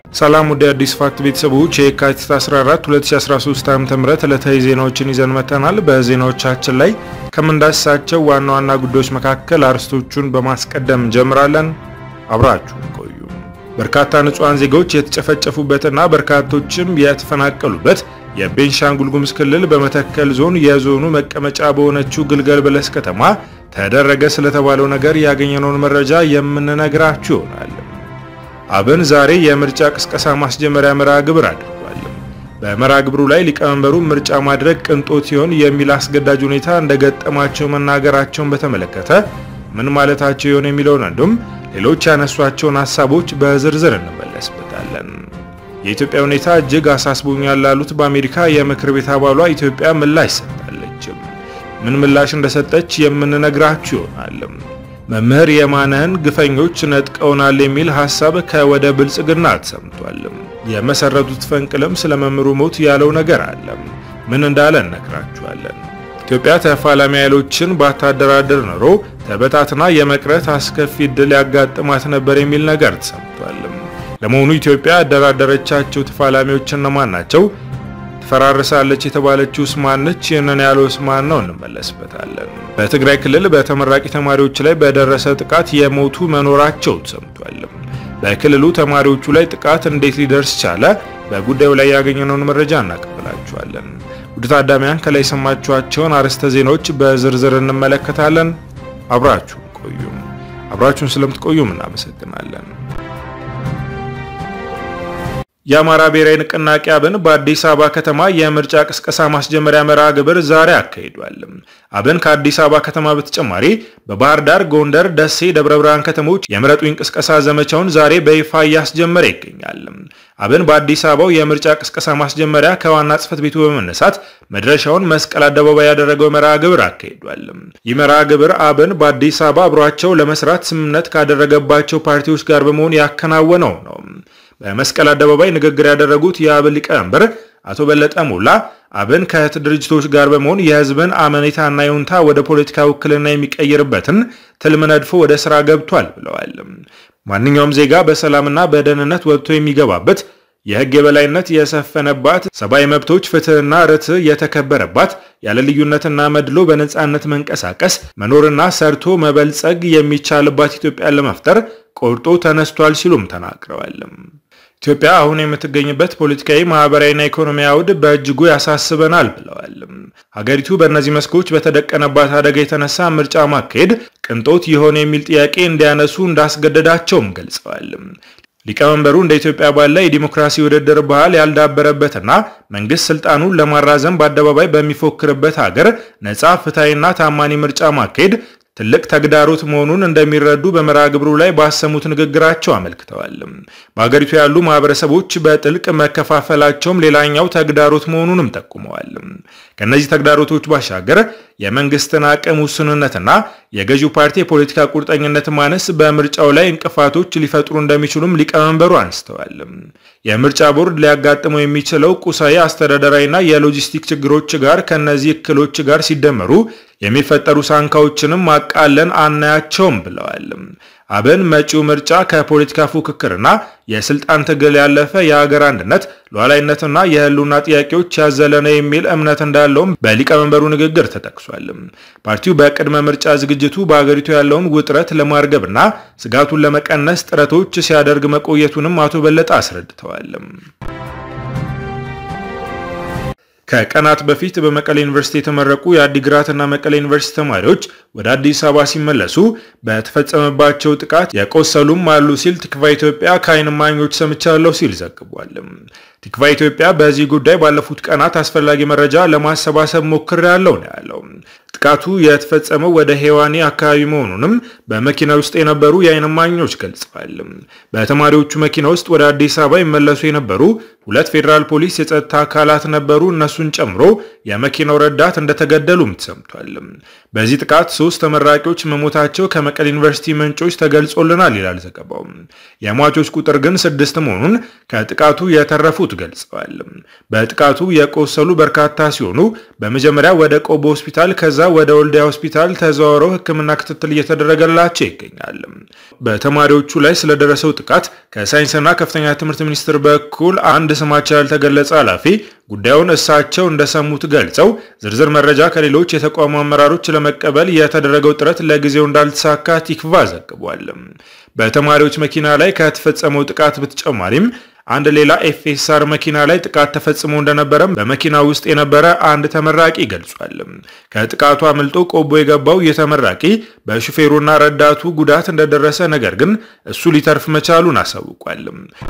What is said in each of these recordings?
ሰላም ወደ አዲስ ፋክት ቤተሰቦች የካቲት 14 2013 ዓ.ም ዕለታዊ ዜናዎችን ይዘን መጥተናል። በዜናዎቻችን ላይ ከምንዳስሳቸው ዋና ዋና ጉዳዮች መካከል አርዕስቶቹን በማስቀደም እንጀምራለን። አብራችሁን ቆዩ። በርካታ ንጹሐን ዜጎች የተጨፈጨፉበትና በርካቶችም የተፈናቀሉበት የቤንሻንጉል ጉሙዝ ክልል በመተከል ዞን የዞኑ መቀመጫ በሆነችው ግልገል በለስ ከተማ ተደረገ ስለተባለው ነገር ያገኘነውን መረጃ የምንነግራችሁ ይሆናል። አብን ዛሬ የምርጫ ቅስቀሳ ማስጀመሪያ መርሃ ግብር አድርጓል። በመርሃ ግብሩ ላይ ሊቀመንበሩ ምርጫ ማድረግ ቅንጦት ሲሆን የሚል አስገዳጅ ሁኔታ እንደገጠማቸው መናገራቸውን በተመለከተ ምን ማለታቸው ይሆን የሚለውን እንዲሁም ሌሎች ያነሷቸውን ሀሳቦች በዝርዝር እንመለስበታለን። የኢትዮጵያ ሁኔታ እጅግ አሳስቦኛል ላሉት በአሜሪካ የምክር ቤት አባሏ ኢትዮጵያ ምላሽ ሰጥታለች። ምን ምላሽ እንደሰጠች የምንነግራችሁ ይሆናል። መምህር የማነህን ግፈኞች ነጥቀውናል የሚል ሐሳብ ከወደ ብልጽግና ተሰምቷል። የመሰረቱት ፈንቅልም ስለ መምህሩ ሞት ያለው ነገር አለ። ምን እንዳለ እነግራችኋለን። ኢትዮጵያ ተፋላሚ ኃይሎችን ባታደራደር ኖሮ ተበታትና የመቅረት አስከፊ ዕድል ያጋጥማት ነበር የሚል ነገር ተሰምቷል። ለመሆኑ ኢትዮጵያ ያደራደረቻቸው ተፋላሚዎች እነማን ናቸው? ትፈራርሳለች የተባለችው ማን ነች? ይህንን ያለው ማን ነው? እንመለስበታለን። በትግራይ ክልል በተመራቂ ተማሪዎች ላይ በደረሰ ጥቃት የሞቱ መኖራቸው ተሰምቷል። በክልሉ ተማሪዎቹ ላይ ጥቃት እንዴት ሊደርስ ቻለ? በጉዳዩ ላይ ያገኘነውን መረጃ እናቀብላችኋለን። ውድ ታዳሚያን ከላይ የሰማችኋቸውን አርዕስተ ዜናዎች በዝርዝር እንመለከታለን። አብራችሁን ቆዩም። አብራችሁን ስለምትቆዩም እናመሰግናለን። የአማራ ብሔራዊ ንቅናቄ አብን በአዲስ አበባ ከተማ የምርጫ ቅስቀሳ ማስጀመሪያ መርሃ ግብር ዛሬ አካሂዷል። አብን ከአዲስ አበባ ከተማ በተጨማሪ በባህር ዳር፣ ጎንደር፣ ደሴ፣ ደብረ ብርሃን ከተሞች የምረጡኝ ቅስቀሳ ዘመቻውን ዛሬ በይፋ እያስጀመረ ይገኛል። አብን በአዲስ አበባው የምርጫ ቅስቀሳ ማስጀመሪያ ከዋና ጽሕፈት ቤቱ በመነሳት መድረሻውን መስቀል አደባባይ ያደረገው መርሃ ግብር አካሂዷል። ይህ መርሃ ግብር አብን በአዲስ አበባ አብሯቸው ለመስራት ስምምነት ካደረገባቸው ፓርቲዎች ጋር በመሆን ያከናወነው ነው። በመስቀል አደባባይ ንግግር ያደረጉት የአብን ሊቀመንበር አቶ በለጠ ሞላ አብን ከእህት ድርጅቶች ጋር በመሆን የሕዝብን አመኔታና ይሁንታ ወደ ፖለቲካ ውክልና የሚቀይርበትን ትልም ነድፎ ወደ ስራ ገብቷል ብለዋል። ማንኛውም ዜጋ በሰላምና በደህንነት ወጥቶ የሚገባበት የሕግ የበላይነት የሰፈነባት ሰብአዊ መብቶች ፍትህና ርትዕ የተከበረባት ያለ ልዩነትና መድሎ በነጻነት መንቀሳቀስ መኖርና ሰርቶ መበልጸግ የሚቻልባት ኢትዮጵያን ለመፍጠር ቆርጦ ተነስቷል ሲሉም ተናግረዋል። ኢትዮጵያ አሁን የምትገኝበት ፖለቲካዊ፣ ማህበራዊና ኢኮኖሚያዊ አውድ በእጅጉ ያሳስበናል ብለዋል። ሀገሪቱ በእነዚህ መስኮች በተደቀነባት አደጋ የተነሳ ምርጫ ማካሄድ ቅንጦት የሆነ የሚል ጥያቄ እንዲያነሱ እንዳስገደዳቸውም ገልጸዋል። ሊቀመንበሩ እንደ ኢትዮጵያ ባለ የዲሞክራሲ ውድድር ባህል ያልዳበረበትና መንግስት ስልጣኑን ለማራዘም በአደባባይ በሚፎክርበት ሀገር ነጻ ፍትሐዊና ታማኒ ምርጫ ማካሄድ ትልቅ ተግዳሮት መሆኑን እንደሚረዱ በመርሃ ግብሩ ላይ ባሰሙት ንግግራቸው አመልክተዋል። በሀገሪቱ ያሉ ማህበረሰቦች በጥልቅ መከፋፈላቸውም ሌላኛው ተግዳሮት መሆኑንም ጠቁመዋል። ከእነዚህ ተግዳሮቶች ባሻገር የመንግስትን አቅም ውስንነትና የገዢው ፓርቲ የፖለቲካ ቁርጠኝነት ማነስ በምርጫው ላይ እንቅፋቶች ሊፈጥሩ እንደሚችሉም ሊቀመንበሩ አንስተዋል። የምርጫ ቦርድ ሊያጋጥመው የሚችለው ቁሳዊ፣ አስተዳደራዊና የሎጂስቲክ ችግሮች ጋር ከእነዚህ እክሎች ጋር ሲደመሩ የሚፈጠሩ ሳንካዎችንም ማቃለን አናያቸውም ብለዋል። አብን መጪው ምርጫ ከፖለቲካ ፉክክርና የስልጣን ትግል ያለፈ የሀገር አንድነት ሉዓላዊነትና የህልውና ጥያቄዎች ያዘለ ነው የሚል እምነት እንዳለውም በሊቀመንበሩ ንግግር ተጠቅሷል። ፓርቲው በቅድመ ምርጫ ዝግጅቱ በሀገሪቱ ያለውን ውጥረት ለማርገብና ስጋቱን ለመቀነስ ጥረቶች ሲያደርግ መቆየቱንም አቶ በለጠ አስረድተዋል። ከቀናት በፊት በመቀሌ ዩኒቨርሲቲ የተመረቁ የአዲግራትና መቀሌ ዩኒቨርሲቲ ተማሪዎች ወደ አዲስ አበባ ሲመለሱ በተፈጸመባቸው ጥቃት የቆሰሉም አሉ ሲል ትክቫ ኢትዮጵያ ከዓይን እማኞች ሰምቻለሁ ሲል ዘግቧል። ትክቫ ኢትዮጵያ በዚህ ጉዳይ ባለፉት ቀናት አስፈላጊ መረጃ ለማሰባሰብ ሞክሬያለሁ ነው ያለው። ጥቃቱ የተፈጸመው ወደ ሄዋኔ አካባቢ መሆኑንም በመኪና ውስጥ የነበሩ የዓይን እማኞች ገልጸዋል። በተማሪዎቹ መኪና ውስጥ ወደ አዲስ አበባ ይመለሱ የነበሩ ሁለት ፌዴራል ፖሊስ የጸጥታ አካላት ነበሩ። እነሱን ጨምሮ የመኪናው ረዳት እንደተገደሉም ተሰምቷል። በዚህ ጥቃት ሶስት ተመራቂዎች መሞታቸው ከመቀሌ ዩኒቨርሲቲ ምንጮች ተገልጾልናል ይላል ዘገባው። የሟቾች ቁጥር ግን ስድስት መሆኑን ከጥቃቱ የተረፉት ገልጸዋል። በጥቃቱ የቆሰሉ በርካታ ሲሆኑ በመጀመሪያ ወደ ቆቦ ሆስፒታል ከዛ ወደ ወልዲያ ሆስፒታል ተዘዋውረው ሕክምና ክትትል እየተደረገላቸው ይገኛል። በተማሪዎቹ ላይ ስለደረሰው ጥቃት ከሳይንስና ከፍተኛ ትምህርት ሚኒስቴር በኩል አንድ ስማቸው ያልተገለጸ ኃላፊ ጉዳዩን እሳቸው እንደሰሙት ገልጸው ዝርዝር መረጃ ከሌሎች የተቋሙ አመራሮች ለመቀበል የተደረገው ጥረት ለጊዜው እንዳልተሳካ ቲክቫ ዘግቧል። በተማሪዎች መኪና ላይ ከተፈጸመው ጥቃት በተጨማሪም አንድ ሌላ ኤፍኤስአር መኪና ላይ ጥቃት ተፈጽሞ እንደነበረ በመኪና ውስጥ የነበረ አንድ ተመራቂ ገልጿል። ከጥቃቱ አምልጦ ቆቦ የገባው የተመራቂ በሹፌሩና ረዳቱ ጉዳት እንደደረሰ ነገር ግን እሱ ሊተርፍ መቻሉን አሳውቋል።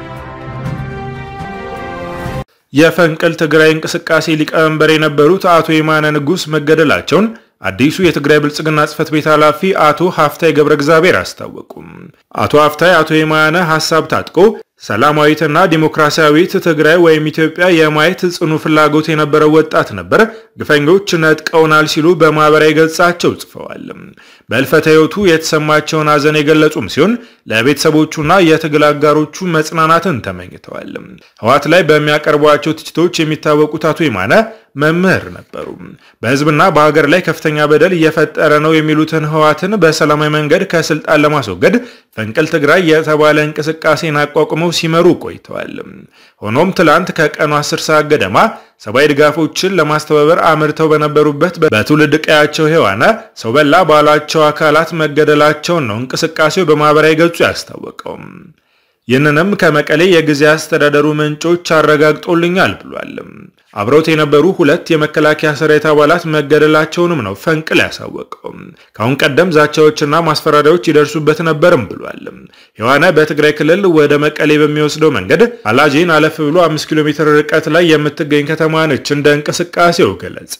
የፈንቅል ትግራይ እንቅስቃሴ ሊቀመንበር የነበሩት አቶ የማነ ንጉስ መገደላቸውን አዲሱ የትግራይ ብልጽግና ጽህፈት ቤት ኃላፊ አቶ ሀፍታይ ገብረ እግዚአብሔር አስታወቁም። አቶ ሀፍታይ አቶ የማነ ሀሳብ ታጥቆ ሰላማዊትና ዲሞክራሲያዊት ትግራይ ወይም ኢትዮጵያ የማየት ጽኑ ፍላጎት የነበረው ወጣት ነበር፣ ግፈኞች ነጥቀውናል ሲሉ በማህበራዊ ገጻቸው ጽፈዋል። በሕልፈተ ሕይወቱ የተሰማቸውን ሐዘን የገለጹም ሲሆን ለቤተሰቦቹና የትግል አጋሮቹ መጽናናትን ተመኝተዋል። ህወሓት ላይ በሚያቀርቧቸው ትችቶች የሚታወቁት አቶ የማነ መምህር ነበሩ። በህዝብና በሀገር ላይ ከፍተኛ በደል እየፈጠረ ነው የሚሉትን ህወሓትን በሰላማዊ መንገድ ከስልጣን ለማስወገድ ፈንቅል ትግራይ የተባለ እንቅስቃሴን አቋቁመው ሲመሩ ቆይተዋል። ሆኖም ትላንት ከቀኑ 10 ሰዓት ገደማ ሰብአዊ ድጋፎችን ለማስተባበር አምርተው በነበሩበት በትውልድ ቀያቸው ሔዋነ ሰው በላ ባሏቸው አካላት መገደላቸውን ነው እንቅስቃሴው በማህበራዊ ገጹ ያስታወቀው። ይህንንም ከመቀሌ የጊዜ አስተዳደሩ ምንጮች አረጋግጦልኛል ብሏል። አብረውት የነበሩ ሁለት የመከላከያ ሰራዊት አባላት መገደላቸውንም ነው ፈንቅል ያሳወቀው። ከአሁን ቀደም ዛቻዎችና ማስፈራሪያዎች ይደርሱበት ነበርም ብሏል። ሔዋነ በትግራይ ክልል ወደ መቀሌ በሚወስደው መንገድ አላጄን አለፍ ብሎ አምስት ኪሎ ሜትር ርቀት ላይ የምትገኝ ከተማ ነች እንደ እንቅስቃሴው ገለጻ።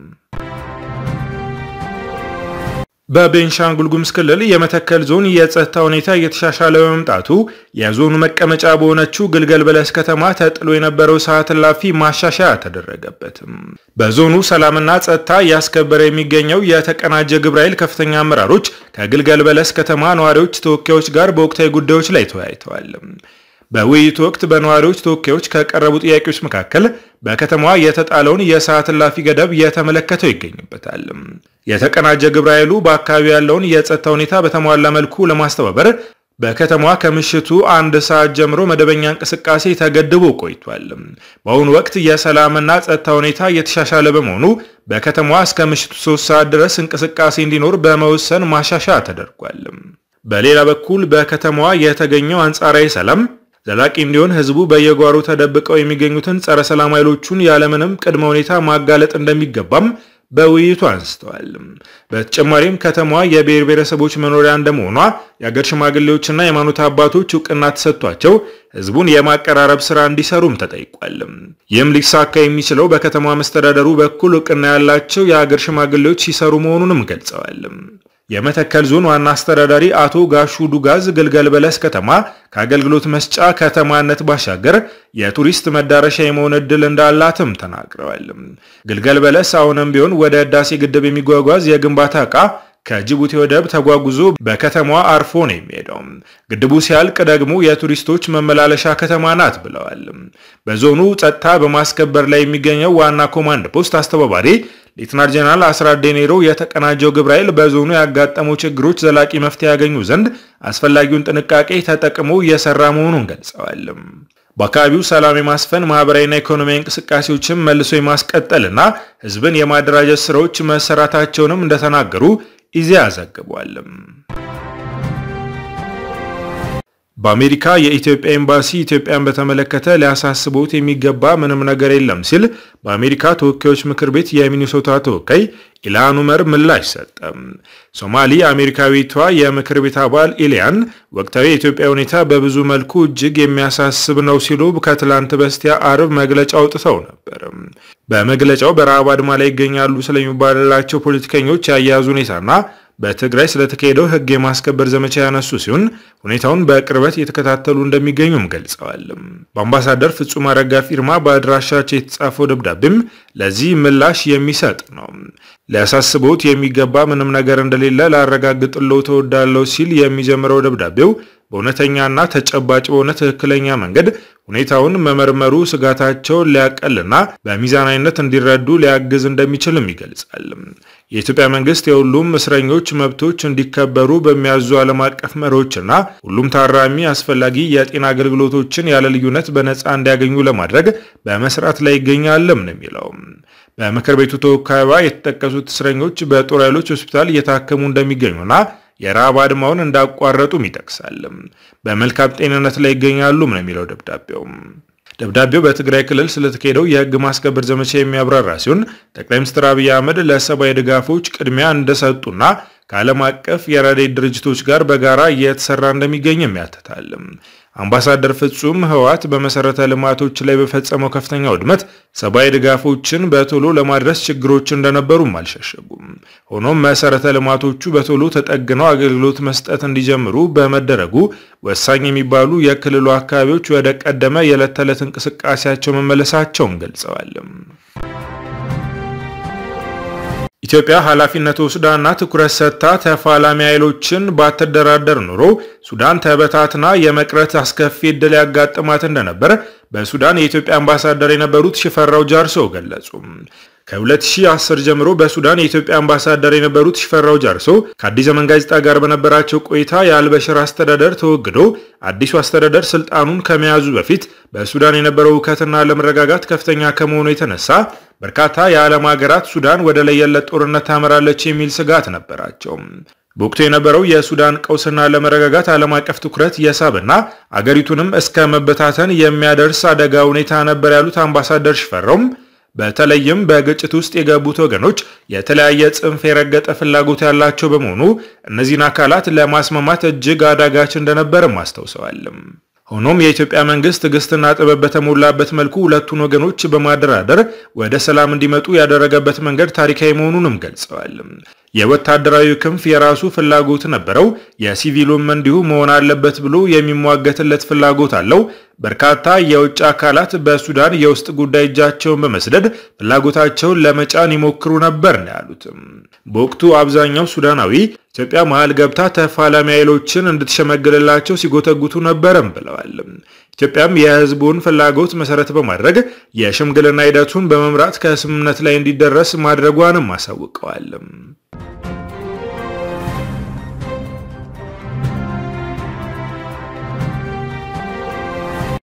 በቤንሻንጉል ጉሙዝ ክልል የመተከል ዞን የጸጥታ ሁኔታ እየተሻሻለ በመምጣቱ የዞኑ መቀመጫ በሆነችው ግልገል በለስ ከተማ ተጥሎ የነበረው ሰዓት እላፊ ማሻሻያ ተደረገበትም። በዞኑ ሰላምና ጸጥታ እያስከበረ የሚገኘው የተቀናጀ ግብረ ኃይል ከፍተኛ አመራሮች ከግልገል በለስ ከተማ ነዋሪዎች ተወካዮች ጋር በወቅታዊ ጉዳዮች ላይ ተወያይተዋል። በውይይቱ ወቅት በነዋሪዎች ተወካዮች ከቀረቡ ጥያቄዎች መካከል በከተማዋ የተጣለውን የሰዓት እላፊ ገደብ የተመለከተው ይገኝበታል። የተቀናጀ ግብረ ኃይሉ በአካባቢው ያለውን የጸጥታ ሁኔታ በተሟላ መልኩ ለማስተባበር በከተማዋ ከምሽቱ አንድ ሰዓት ጀምሮ መደበኛ እንቅስቃሴ ተገድቦ ቆይቷል። በአሁኑ ወቅት የሰላምና ጸጥታ ሁኔታ እየተሻሻለ በመሆኑ በከተማዋ እስከ ምሽቱ ሶስት ሰዓት ድረስ እንቅስቃሴ እንዲኖር በመወሰን ማሻሻያ ተደርጓል። በሌላ በኩል በከተማዋ የተገኘው አንጻራዊ ሰላም ዘላቂ እንዲሆን ህዝቡ በየጓሮ ተደብቀው የሚገኙትን ጸረ ሰላም ኃይሎቹን ያለምንም ቅድመ ሁኔታ ማጋለጥ እንደሚገባም በውይይቱ አንስተዋል። በተጨማሪም ከተማዋ የብሔር ብሔረሰቦች መኖሪያ እንደመሆኗ የአገር ሽማግሌዎችና የሃይማኖት አባቶች እውቅና ተሰጥቷቸው ህዝቡን የማቀራረብ ስራ እንዲሰሩም ተጠይቋል። ይህም ሊሳካ የሚችለው በከተማ መስተዳደሩ በኩል እውቅና ያላቸው የአገር ሽማግሌዎች ሲሰሩ መሆኑንም ገልጸዋል። የመተከል ዞን ዋና አስተዳዳሪ አቶ ጋሹ ዱጋዝ ግልገል በለስ ከተማ ከአገልግሎት መስጫ ከተማነት ባሻገር የቱሪስት መዳረሻ የመሆን እድል እንዳላትም ተናግረዋል። ግልገል በለስ አሁንም ቢሆን ወደ ህዳሴ ግድብ የሚጓጓዝ የግንባታ ዕቃ ከጅቡቲ ወደብ ተጓጉዞ በከተማዋ አርፎ ነው የሚሄደው። ግድቡ ሲያልቅ ደግሞ የቱሪስቶች መመላለሻ ከተማ ናት ብለዋል። በዞኑ ጸጥታ በማስከበር ላይ የሚገኘው ዋና ኮማንድ ፖስት አስተባባሪ ሌትናር ጀነራል አስራት ዴኔሮ የተቀናጀው ግብረ ኃይል በዞኑ ያጋጠሙ ችግሮች ዘላቂ መፍትሄ ያገኙ ዘንድ አስፈላጊውን ጥንቃቄ ተጠቅሞ እየሰራ መሆኑን ገልጸዋል። በአካባቢው ሰላም የማስፈን ማህበራዊና ኢኮኖሚያዊ እንቅስቃሴዎችን መልሶ የማስቀጠልና ህዝብን የማደራጀት ስራዎች መሰራታቸውንም እንደተናገሩ ኢዜአ ዘግቧል። በአሜሪካ የኢትዮጵያ ኤምባሲ ኢትዮጵያን በተመለከተ ሊያሳስቦት የሚገባ ምንም ነገር የለም ሲል በአሜሪካ ተወካዮች ምክር ቤት የሚኒሶታ ተወካይ ኢልሃን ኡመር ምላሽ ሰጠ። ሶማሊ አሜሪካዊቷ የምክር ቤት አባል ኢልያን ወቅታዊ የኢትዮጵያ ሁኔታ በብዙ መልኩ እጅግ የሚያሳስብ ነው ሲሉ ከትላንት በስቲያ አርብ መግለጫ አውጥተው ነበር። በመግለጫው በረሃብ አድማ ላይ ይገኛሉ ስለሚባልላቸው ፖለቲከኞች የአያያዝ ሁኔታና በትግራይ ስለተካሄደው ሕግ የማስከበር ዘመቻ ያነሱ ሲሆን ሁኔታውን በቅርበት እየተከታተሉ እንደሚገኙም ገልጸዋል። በአምባሳደር ፍጹም አረጋ ፊርማ በአድራሻቸው የተጻፈው ደብዳቤም ለዚህ ምላሽ የሚሰጥ ነው። ሊያሳስቦት የሚገባ ምንም ነገር እንደሌለ ላረጋግጥለው ተወዳለው ሲል የሚጀምረው ደብዳቤው በእውነተኛና ተጨባጭ በሆነ ትክክለኛ መንገድ ሁኔታውን መመርመሩ ስጋታቸውን ሊያቀልና በሚዛናዊነት እንዲረዱ ሊያግዝ እንደሚችልም ይገልጻል። የኢትዮጵያ መንግስት የሁሉም እስረኞች መብቶች እንዲከበሩ በሚያዙ ዓለም አቀፍ መሪዎችና ሁሉም ታራሚ አስፈላጊ የጤና አገልግሎቶችን ያለ ልዩነት በነፃ እንዲያገኙ ለማድረግ በመስራት ላይ ይገኛልም ነው የሚለው። በምክር ቤቱ ተወካይዋ የተጠቀሱት እስረኞች በጦር ኃይሎች ሆስፒታል እየታከሙ እንደሚገኙና የረሃብ አድማውን እንዳቋረጡም ይጠቅሳል። በመልካም ጤንነት ላይ ይገኛሉም ነው የሚለው ደብዳቤው። ደብዳቤው በትግራይ ክልል ስለተካሄደው የህግ ማስከበር ዘመቻ የሚያብራራ ሲሆን ጠቅላይ ሚኒስትር አብይ አህመድ ለሰብአዊ ድጋፎች ቅድሚያ እንደሰጡና ከዓለም አቀፍ የረድኤት ድርጅቶች ጋር በጋራ እየተሰራ እንደሚገኝም ያትታል። አምባሳደር ፍጹም ህወሓት በመሰረተ ልማቶች ላይ በፈጸመው ከፍተኛ ውድመት ሰብአዊ ድጋፎችን በቶሎ ለማድረስ ችግሮች እንደነበሩም አልሸሸጉም። ሆኖም መሰረተ ልማቶቹ በቶሎ ተጠግነው አገልግሎት መስጠት እንዲጀምሩ በመደረጉ ወሳኝ የሚባሉ የክልሉ አካባቢዎች ወደ ቀደመ የዕለት ተዕለት እንቅስቃሴያቸው መመለሳቸውን ገልጸዋል። ኢትዮጵያ ኃላፊነት ወስዳና ትኩረት ሰጥታ ተፋላሚ ኃይሎችን ባትደራደር ኖሮ ሱዳን ተበታትና የመቅረት አስከፊ ዕድል ያጋጥማት እንደነበር በሱዳን የኢትዮጵያ አምባሳደር የነበሩት ሽፈራው ጃርሶ ገለጹ። ከ2010 ጀምሮ በሱዳን የኢትዮጵያ አምባሳደር የነበሩት ሽፈራው ጃርሶ ከአዲስ ዘመን ጋዜጣ ጋር በነበራቸው ቆይታ የአልበሽር አስተዳደር ተወግዶ አዲሱ አስተዳደር ስልጣኑን ከመያዙ በፊት በሱዳን የነበረው እውከትና አለመረጋጋት ከፍተኛ ከመሆኑ የተነሳ በርካታ የዓለም ሀገራት ሱዳን ወደ ለየለት ጦርነት ታመራለች የሚል ስጋት ነበራቸው። በወቅቱ የነበረው የሱዳን ቀውስና አለመረጋጋት ዓለም አቀፍ ትኩረት የሳብና አገሪቱንም እስከ መበታተን የሚያደርስ አደጋ ሁኔታ ነበር ያሉት አምባሳደር ሽፈራውም በተለይም በግጭት ውስጥ የገቡት ወገኖች የተለያየ ጽንፍ የረገጠ ፍላጎት ያላቸው በመሆኑ እነዚህን አካላት ለማስማማት እጅግ አዳጋች እንደነበርም አስታውሰዋል። ሆኖም የኢትዮጵያ መንግስት ትዕግስትና ጥበብ በተሞላበት መልኩ ሁለቱን ወገኖች በማደራደር ወደ ሰላም እንዲመጡ ያደረገበት መንገድ ታሪካዊ መሆኑንም ገልጸዋል። የወታደራዊ ክንፍ የራሱ ፍላጎት ነበረው፣ የሲቪሉም እንዲሁ መሆን አለበት ብሎ የሚሟገትለት ፍላጎት አለው። በርካታ የውጭ አካላት በሱዳን የውስጥ ጉዳይ እጃቸውን በመስደድ ፍላጎታቸውን ለመጫን ይሞክሩ ነበር ነው ያሉትም። በወቅቱ አብዛኛው ሱዳናዊ ኢትዮጵያ መሃል ገብታ ተፋላሚ ኃይሎችን እንድትሸመግልላቸው ሲጎተጉቱ ነበርም ብለዋል። ኢትዮጵያም የሕዝቡን ፍላጎት መሰረት በማድረግ የሽምግልና ሂደቱን በመምራት ከስምምነት ላይ እንዲደረስ ማድረጓንም አሳውቀዋል።